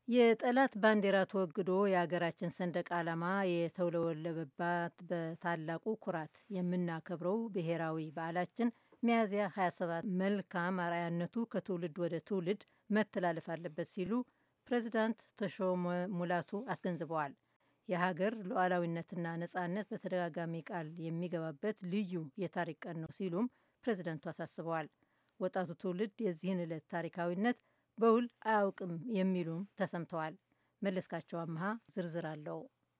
የጠላት ባንዲራ ተወግዶ የሀገራችን ሰንደቅ ዓላማ የተውለበለበባት በታላቁ ኩራት የምናከብረው ብሔራዊ በዓላችን ሚያዝያ 27 መልካም አርአያነቱ ከትውልድ ወደ ትውልድ መተላለፍ አለበት ሲሉ ፕሬዚዳንት ተሾመ ሙላቱ አስገንዝበዋል። የሀገር ሉዓላዊነትና ነጻነት በተደጋጋሚ ቃል የሚገባበት ልዩ የታሪክ ቀን ነው ሲሉም ፕሬዚደንቱ አሳስበዋል። ወጣቱ ትውልድ የዚህን ዕለት ታሪካዊነት በውል አያውቅም የሚሉም ተሰምተዋል። መለስካቸው አመሃ ዝርዝር አለው።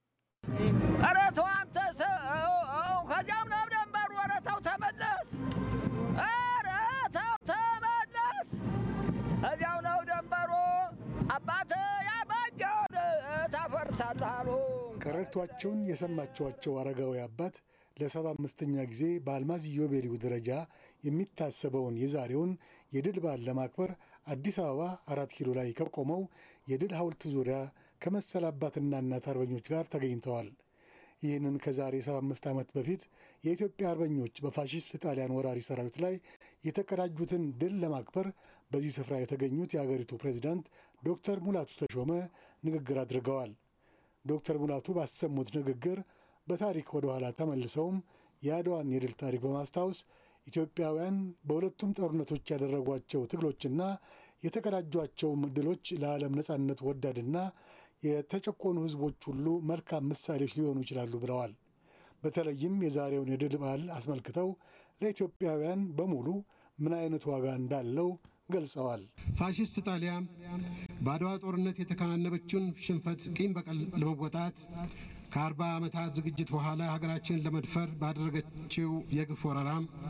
ኧረ ተው አንተ ሰው ከዚያም ነው ደንበሩ። ኧረ ተው ተመለስ፣ ኧረ ተው ተመለስ። ከዚያው ነው ደንበሩ። አባት ያባጀውን ታፈርሳለህ አሉ። ቀረርቷቸውን የሰማችኋቸው አረጋዊ አባት ለሰባ አምስተኛ ጊዜ በአልማዝ ኢዮቤልዩ ደረጃ የሚታሰበውን የዛሬውን የድል በዓል ለማክበር አዲስ አበባ አራት ኪሎ ላይ ከቆመው የድል ሐውልት ዙሪያ ከመሰል አባትና እናት አርበኞች ጋር ተገኝተዋል። ይህንን ከዛሬ 75 ዓመት በፊት የኢትዮጵያ አርበኞች በፋሺስት ጣሊያን ወራሪ ሰራዊት ላይ የተቀዳጁትን ድል ለማክበር በዚህ ስፍራ የተገኙት የአገሪቱ ፕሬዚዳንት ዶክተር ሙላቱ ተሾመ ንግግር አድርገዋል። ዶክተር ሙላቱ ባሰሙት ንግግር በታሪክ ወደ ኋላ ተመልሰውም የአድዋን የድል ታሪክ በማስታወስ ኢትዮጵያውያን በሁለቱም ጦርነቶች ያደረጓቸው ትግሎችና የተቀዳጇቸውም ድሎች ለዓለም ነጻነት ወዳድና የተጨቆኑ ሕዝቦች ሁሉ መልካም ምሳሌዎች ሊሆኑ ይችላሉ ብለዋል። በተለይም የዛሬውን የድል በዓል አስመልክተው ለኢትዮጵያውያን በሙሉ ምን አይነት ዋጋ እንዳለው ገልጸዋል። ፋሽስት ጣሊያ በአድዋ ጦርነት የተከናነበችውን ሽንፈት ቂም በቀል ለመወጣት ከአርባ ዓመታት ዝግጅት በኋላ ሀገራችንን ለመድፈር ባደረገችው የግፍ ወረራ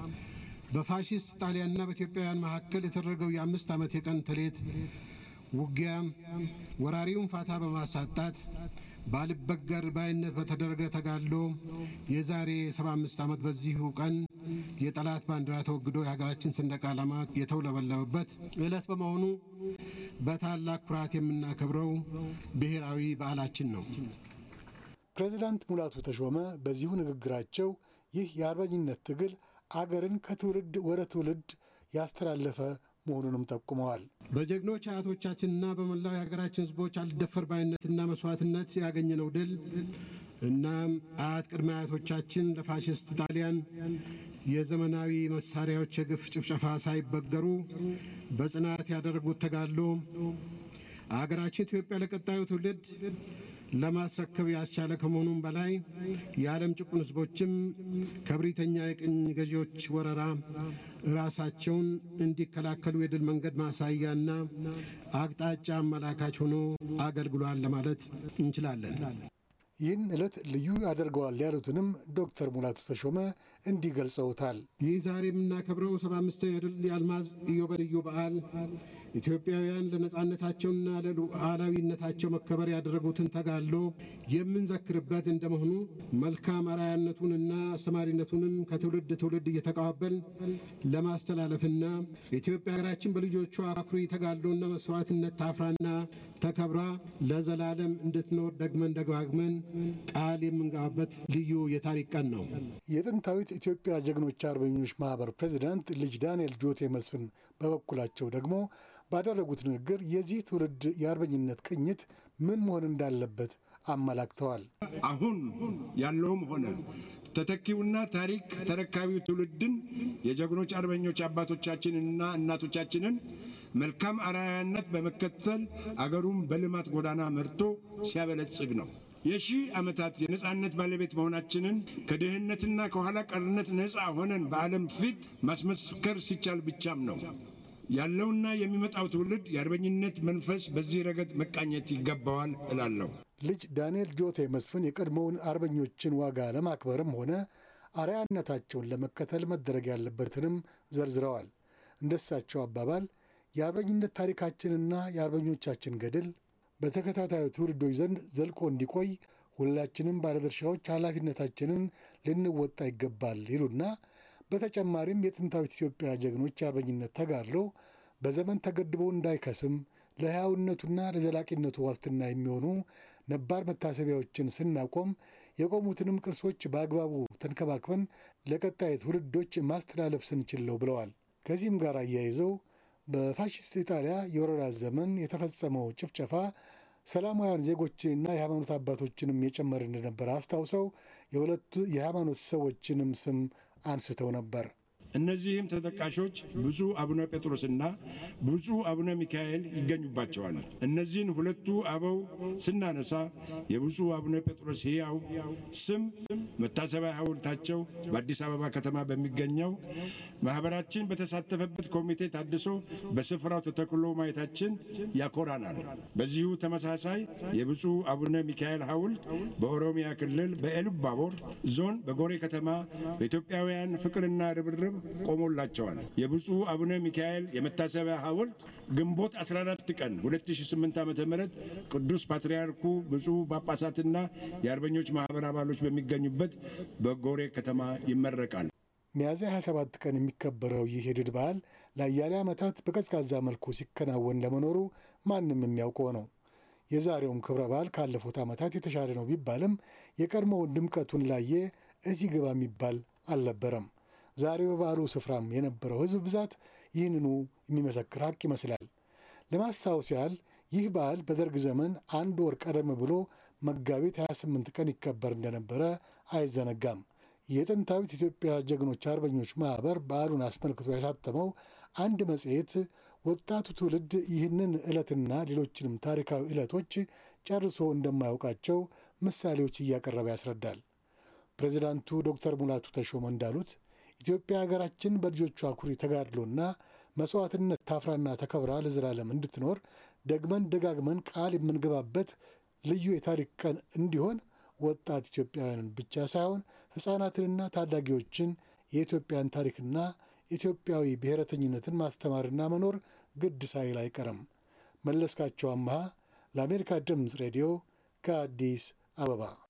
በፋሽስት ጣሊያንና በኢትዮጵያውያን መካከል የተደረገው የአምስት ዓመት የቀን ተሌት ውጊያ ወራሪውን ፋታ በማሳጣት ባልበገር ባይነት በተደረገ ተጋድሎ የዛሬ 75 ዓመት በዚሁ ቀን የጠላት ባንዲራ ተወግዶ የሀገራችን ሰንደቅ ዓላማ የተውለበለበበት ዕለት በመሆኑ በታላቅ ኩራት የምናከብረው ብሔራዊ በዓላችን ነው። ፕሬዚዳንት ሙላቱ ተሾመ በዚሁ ንግግራቸው ይህ የአርበኝነት ትግል አገርን ከትውልድ ወደ ትውልድ ያስተላለፈ መሆኑንም ጠቁመዋል። በጀግኖች አያቶቻችንና በመላው የሀገራችን ሕዝቦች አልደፈር ባይነትና መስዋዕትነት ያገኘነው ድል እናም አያት ቅድመ አያቶቻችን ለፋሽስት ጣሊያን የዘመናዊ መሳሪያዎች የግፍ ጭፍጨፋ ሳይበገሩ በጽናት ያደረጉት ተጋድሎ አገራችን ኢትዮጵያ ለቀጣዩ ትውልድ ለማስረከብ ያስቻለ ከመሆኑም በላይ የዓለም ጭቁን ሕዝቦችም ከብሪተኛ የቅኝ ገዢዎች ወረራ ራሳቸውን እንዲከላከሉ የድል መንገድ ማሳያና አቅጣጫ አመላካች ሆኖ አገልግሏል ለማለት እንችላለን። ይህን ዕለት ልዩ ያደርገዋል ያሉትንም ዶክተር ሙላቱ ተሾመ እንዲህ ገልጸውታል። ይህ ዛሬ የምናከብረው ሰባ አምስተኛው የድል የአልማዝ ኢዮቤልዩ በዓል ኢትዮጵያውያን ለነጻነታቸውና ለሉዓላዊነታቸው መከበር ያደረጉትን ተጋድሎ የምንዘክርበት እንደመሆኑ መልካም አርአያነቱንና አስተማሪነቱንም ከትውልድ ትውልድ እየተቀባበል ለማስተላለፍና ኢትዮጵያ ሀገራችን በልጆቿ አኩሪ ተጋድሎና መስዋዕትነት ታፍራና ተከብራ ለዘላለም እንድትኖር ደግመን ደጋግመን ቃል የምንገባበት ልዩ የታሪክ ቀን ነው። የጥንታዊት ኢትዮጵያ ጀግኖች አርበኞች ማህበር ፕሬዚዳንት ልጅ ዳንኤል ጆቴ መስፍን በበኩላቸው ደግሞ ባደረጉት ንግግር የዚህ ትውልድ የአርበኝነት ቅኝት ምን መሆን እንዳለበት አመላክተዋል። አሁን ያለውም ሆነ ተተኪውና ታሪክ ተረካቢው ትውልድን የጀግኖች አርበኞች አባቶቻችንንና እናቶቻችንን መልካም አርአያነት በመከተል አገሩን በልማት ጎዳና መርቶ ሲያበለጽግ ነው። የሺህ ዓመታት የነፃነት ባለቤት መሆናችንን ከድህነትና ከኋላ ቀርነት ነፃ ሆነን በዓለም ፊት ማስመስከር ሲቻል ብቻም ነው። ያለውና የሚመጣው ትውልድ የአርበኝነት መንፈስ በዚህ ረገድ መቃኘት ይገባዋል እላለሁ። ልጅ ዳንኤል ጆቴ መስፍን የቀድሞውን አርበኞችን ዋጋ ለማክበርም ሆነ አርአያነታቸውን ለመከተል መደረግ ያለበትንም ዘርዝረዋል። እንደሳቸው አባባል የአርበኝነት ታሪካችንና የአርበኞቻችን ገድል በተከታታዩ ትውልዶች ዘንድ ዘልቆ እንዲቆይ ሁላችንም ባለድርሻዎች ኃላፊነታችንን ልንወጣ ይገባል ይሉና በተጨማሪም የጥንታዊት ኢትዮጵያ ጀግኖች የአርበኝነት ተጋድሎ በዘመን ተገድቦ እንዳይከስም ለሕያውነቱና ለዘላቂነቱ ዋስትና የሚሆኑ ነባር መታሰቢያዎችን ስናቆም የቆሙትንም ቅርሶች በአግባቡ ተንከባክበን ለቀጣይ ትውልዶች ማስተላለፍ ስንችል ነው ብለዋል። ከዚህም ጋር አያይዘው በፋሽስት ኢጣሊያ የወረራ ዘመን የተፈጸመው ጭፍጨፋ ሰላማውያን ዜጎችንና የሃይማኖት አባቶችንም የጨመረ እንደነበር አስታውሰው የሁለቱ የሃይማኖት ሰዎችንም ስም አንስተው ነበር። እነዚህም ተጠቃሾች ብፁዕ አቡነ ጴጥሮስና ብፁዕ አቡነ ሚካኤል ይገኙባቸዋል። እነዚህን ሁለቱ አበው ስናነሳ የብፁዕ አቡነ ጴጥሮስ ሕያው ስም መታሰቢያ ሐውልታቸው በአዲስ አበባ ከተማ በሚገኘው ማኅበራችን በተሳተፈበት ኮሚቴ ታድሶ በስፍራው ተተክሎ ማየታችን ያኮራናል። በዚሁ ተመሳሳይ የብፁዕ አቡነ ሚካኤል ሐውልት በኦሮሚያ ክልል በኤሉባቦር ዞን በጎሬ ከተማ በኢትዮጵያውያን ፍቅርና ርብርብ ቆሞላቸዋል። የብፁዕ አቡነ ሚካኤል የመታሰቢያ ሐውልት ግንቦት 14 ቀን 2008 ዓ ም ቅዱስ ፓትርያርኩ ብፁዕ ጳጳሳትና የአርበኞች ማኅበር አባሎች በሚገኙበት በጎሬ ከተማ ይመረቃል። ሚያዝያ 27 ቀን የሚከበረው ይህ የድል በዓል ለአያሌ ዓመታት በቀዝቃዛ መልኩ ሲከናወን ለመኖሩ ማንም የሚያውቀው ነው። የዛሬውም ክብረ በዓል ካለፉት ዓመታት የተሻለ ነው ቢባልም የቀድሞውን ድምቀቱን ላየ እዚህ ግባ የሚባል አልነበረም። ዛሬ በበዓሉ ስፍራም የነበረው ሕዝብ ብዛት ይህንኑ የሚመሰክር ሀቅ ይመስላል። ለማስታወስ ያህል ይህ በዓል በደርግ ዘመን አንድ ወር ቀደም ብሎ መጋቢት 28 ቀን ይከበር እንደነበረ አይዘነጋም። የጥንታዊት ኢትዮጵያ ጀግኖች አርበኞች ማኅበር በዓሉን አስመልክቶ ያሳተመው አንድ መጽሔት ወጣቱ ትውልድ ይህንን ዕለትና ሌሎችንም ታሪካዊ ዕለቶች ጨርሶ እንደማያውቃቸው ምሳሌዎች እያቀረበ ያስረዳል። ፕሬዚዳንቱ ዶክተር ሙላቱ ተሾመ እንዳሉት ኢትዮጵያ ሀገራችን በልጆቿ አኩሪ ተጋድሎና መስዋዕትነት ታፍራና ተከብራ ለዘላለም እንድትኖር ደግመን ደጋግመን ቃል የምንገባበት ልዩ የታሪክ ቀን እንዲሆን ወጣት ኢትዮጵያውያንን ብቻ ሳይሆን ሕፃናትንና ታዳጊዎችን የኢትዮጵያን ታሪክና ኢትዮጵያዊ ብሔረተኝነትን ማስተማርና መኖር ግድ ሳይል አይቀርም። መለስካቸው አምሃ ለአሜሪካ ድምፅ ሬዲዮ ከአዲስ አበባ